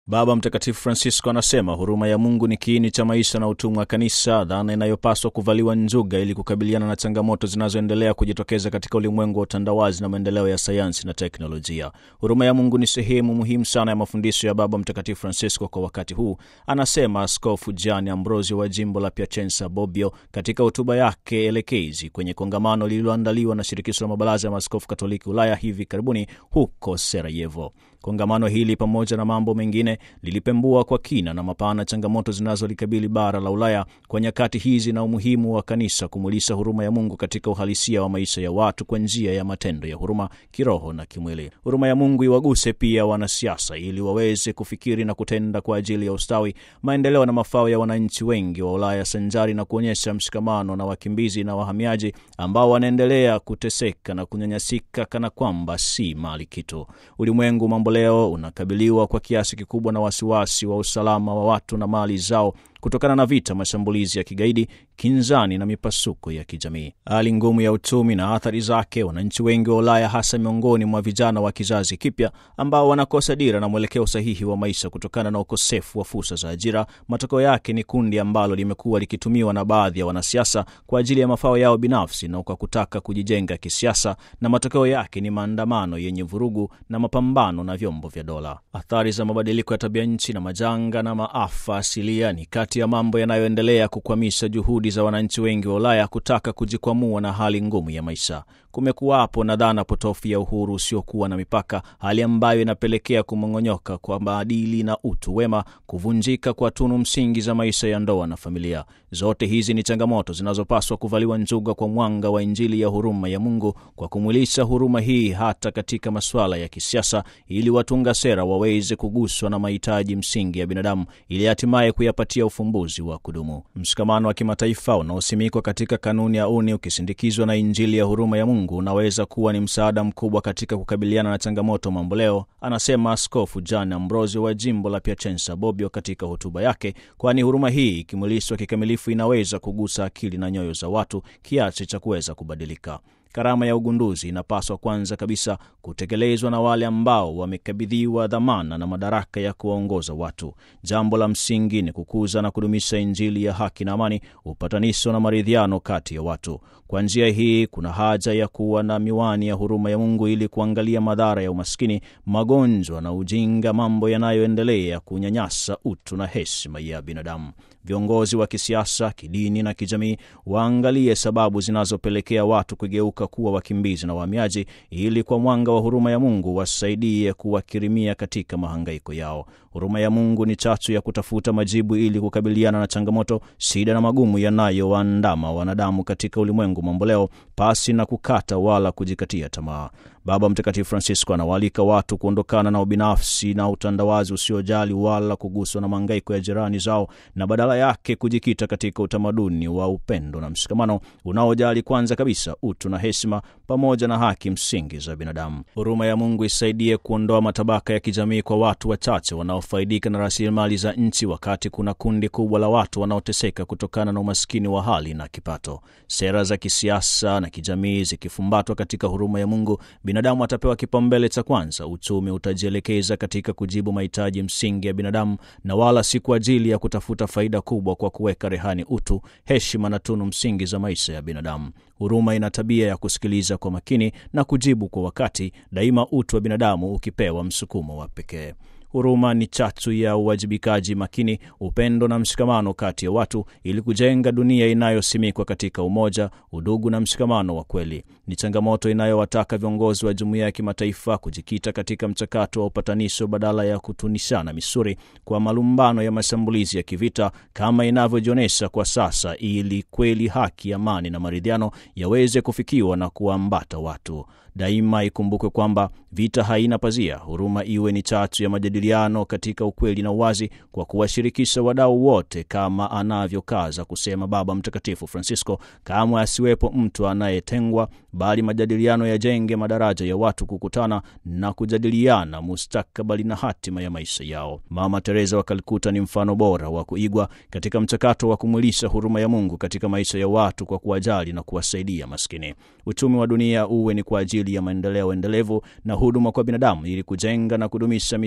Baba Mtakatifu Francisco anasema huruma ya Mungu ni kiini cha maisha na utumwa wa Kanisa, dhana inayopaswa kuvaliwa njuga ili kukabiliana na changamoto zinazoendelea kujitokeza katika ulimwengu wa utandawazi na maendeleo ya sayansi na teknolojia. Huruma ya Mungu ni sehemu muhimu sana ya mafundisho ya Baba Mtakatifu Francisco kwa wakati huu, anasema Askofu Gianni Ambrosio wa jimbo la Piacenza Bobbio katika hotuba yake elekezi kwenye kongamano lililoandaliwa na Shirikisho la Mabaraza ya Maaskofu Katoliki Ulaya hivi karibuni huko Sarajevo. Kongamano hili pamoja na mambo mengine lilipembua kwa kina na mapana changamoto zinazolikabili bara la Ulaya kwa nyakati hizi na umuhimu wa kanisa kumulisa huruma ya Mungu katika uhalisia wa maisha ya watu kwa njia ya matendo ya huruma kiroho na kimwili. Huruma ya Mungu iwaguse pia wanasiasa ili waweze kufikiri na kutenda kwa ajili ya ustawi, maendeleo na mafao ya wananchi wengi wa Ulaya, sanjari na kuonyesha mshikamano na wakimbizi na wahamiaji ambao wanaendelea kuteseka na kunyanyasika kana kwamba si mali kitu. Ulimwengu mambo leo unakabiliwa kwa kiasi kikubwa na wasiwasi wa usalama wa watu na mali zao kutokana na vita, mashambulizi ya kigaidi, kinzani na mipasuko ya kijamii. Hali ngumu ya uchumi na athari zake, wananchi wengi wa Ulaya, hasa miongoni mwa vijana wa kizazi kipya, ambao wanakosa dira na mwelekeo sahihi wa maisha kutokana na ukosefu wa fursa za ajira. Matokeo yake ni kundi ambalo limekuwa likitumiwa na baadhi ya wanasiasa kwa ajili ya mafao yao binafsi na kwa kutaka kujijenga kisiasa, na matokeo yake ni maandamano yenye vurugu na mapambano na vyombo vya dola. Athari za mabadiliko ya tabia nchi na majanga na maafa asilia ni kati ya mambo yanayoendelea kukwamisha juhudi za wananchi wengi wa Ulaya kutaka kujikwamua na hali ngumu ya maisha. Kumekuwapo na dhana potofu ya uhuru usiokuwa na mipaka, hali ambayo inapelekea kumong'onyoka kwa maadili na utu wema, kuvunjika kwa tunu msingi za maisha ya ndoa na familia. Zote hizi ni changamoto zinazopaswa kuvaliwa njuga kwa mwanga wa Injili ya huruma ya Mungu, kwa kumwilisha huruma hii hata katika masuala ya kisiasa, ili watunga sera waweze kuguswa na mahitaji msingi ya binadamu, ili hatimaye kuyapatia ufumbuzi wa kudumu. Mshikamano wa kimataifa unaosimikwa katika kanuni ya uni ukisindikizwa na Injili ya huruma ya Mungu unaweza kuwa ni msaada mkubwa katika kukabiliana na changamoto mamboleo, anasema Askofu Gianni Ambrosio wa jimbo la Piacenza Bobbio katika hotuba yake, kwani huruma hii ikimwilishwa kikamilifu inaweza kugusa akili na nyoyo za watu kiasi cha kuweza kubadilika. Karama ya ugunduzi inapaswa kwanza kabisa kutekelezwa na wale ambao wamekabidhiwa dhamana na madaraka ya kuwaongoza watu. Jambo la msingi ni kukuza na kudumisha Injili ya haki na amani, upatanisho na maridhiano kati ya watu. Kwa njia hii, kuna haja ya kuwa na miwani ya huruma ya Mungu ili kuangalia madhara ya umaskini, magonjwa na ujinga, mambo yanayoendelea kunyanyasa utu na heshima ya binadamu. Viongozi wa kisiasa, kidini na kijamii waangalie sababu zinazopelekea watu kugeuka kuwa wakimbizi na wahamiaji, ili kwa mwanga wa huruma ya Mungu wasaidie kuwakirimia katika mahangaiko yao. Huruma ya Mungu ni chachu ya kutafuta majibu ili kukabiliana na changamoto, shida na magumu yanayowaandama wanadamu katika ulimwengu mamboleo, pasi na kukata wala kujikatia tamaa. Baba Mtakatifu Francisco anawaalika watu kuondokana na ubinafsi na utandawazi usiojali wala kuguswa na mahangaiko ya jirani zao na badala yake kujikita katika utamaduni wa upendo na mshikamano unaojali kwanza kabisa utu na heshima pamoja na haki msingi za binadamu. Huruma ya Mungu isaidie kuondoa matabaka ya kijamii kwa watu wachache wanaofaidika na rasilimali za nchi, wakati kuna kundi kubwa la watu wanaoteseka kutokana na umaskini wa hali na kipato. Sera za kisiasa na kijamii zikifumbatwa katika huruma ya Mungu, binadamu atapewa kipaumbele cha kwanza. Uchumi utajielekeza katika kujibu mahitaji msingi ya binadamu na wala si kwa ajili ya kutafuta faida kubwa kwa kuweka rehani utu, heshima na tunu msingi za maisha ya binadamu. Huruma ina tabia ya kusikiliza kwa makini na kujibu kwa wakati, daima utu wa binadamu ukipewa msukumo wa pekee. Huruma ni chachu ya uwajibikaji makini, upendo na mshikamano kati ya watu ili kujenga dunia inayosimikwa katika umoja, udugu na mshikamano wa kweli. Ni changamoto inayowataka viongozi wa jumuiya ya kimataifa kujikita katika mchakato wa upatanisho badala ya kutunishana misuri kwa malumbano ya mashambulizi ya kivita kama inavyojionyesha kwa sasa, ili kweli haki, amani na maridhiano yaweze kufikiwa na kuambata watu. Daima ikumbukwe kwamba vita haina pazia. Huruma iwe ni chachu ya majadiliano katika ukweli na uwazi, kwa kuwashirikisha wadau wote, kama anavyokaza kusema Baba Mtakatifu Francisco. Kamwe asiwepo mtu anayetengwa, bali majadiliano yajenge madaraja ya watu kukutana na kujadiliana mustakabali na hatima ya maisha yao. Mama Teresa wa Kalkuta ni mfano bora wa kuigwa katika mchakato wa kumwilisha huruma ya Mungu katika maisha ya watu kwa kuwajali na kuwasaidia maskini. Uchumi wa dunia uwe ni kwa ajili ya maendeleo endelevu na huduma kwa binadamu ili kujenga na kudumisha misingi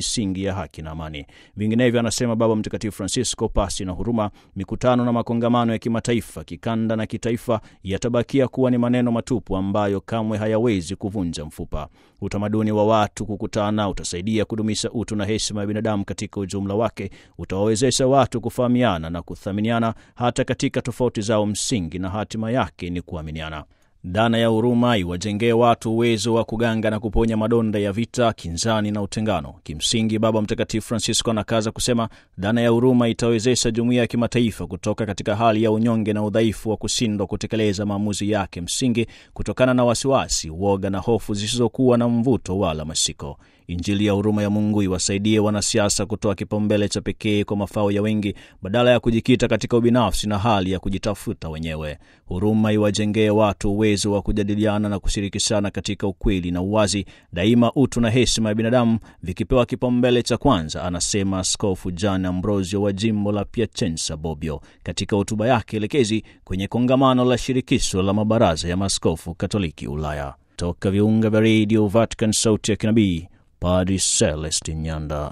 misingi ya haki na amani. Vinginevyo, anasema Baba Mtakatifu Francisco, pasi na huruma, mikutano na makongamano ya kimataifa, kikanda na kitaifa yatabakia kuwa ni maneno matupu ambayo kamwe hayawezi kuvunja mfupa. Utamaduni wa watu kukutana utasaidia kudumisha utu na heshima ya binadamu katika ujumla wake, utawawezesha watu kufahamiana na kuthaminiana hata katika tofauti zao msingi, na hatima yake ni kuaminiana. Dhana ya huruma iwajengee watu uwezo wa kuganga na kuponya madonda ya vita, kinzani na utengano. Kimsingi, Baba Mtakatifu Francisco anakaza kusema dhana ya huruma itawezesha jumuiya ya kimataifa kutoka katika hali ya unyonge na udhaifu wa kushindwa kutekeleza maamuzi yake msingi kutokana na wasiwasi, uoga na hofu zisizokuwa na mvuto wala mashiko. Injili ya huruma ya Mungu iwasaidie wanasiasa kutoa kipaumbele cha pekee kwa mafao ya wengi badala ya kujikita katika ubinafsi na hali ya kujitafuta wenyewe. Huruma iwajengee watu uwezo wa kujadiliana na kushirikishana katika ukweli na uwazi, daima utu na heshima ya binadamu vikipewa kipaumbele cha kwanza, anasema Askofu Gian Ambrosio wa jimbo la Piacenza Bobbio katika hotuba yake elekezi kwenye kongamano la shirikisho la mabaraza ya maaskofu Katoliki Ulaya. Toka viunga vya redio Vatican, sauti ya kinabii Padri Celestin Nyanda.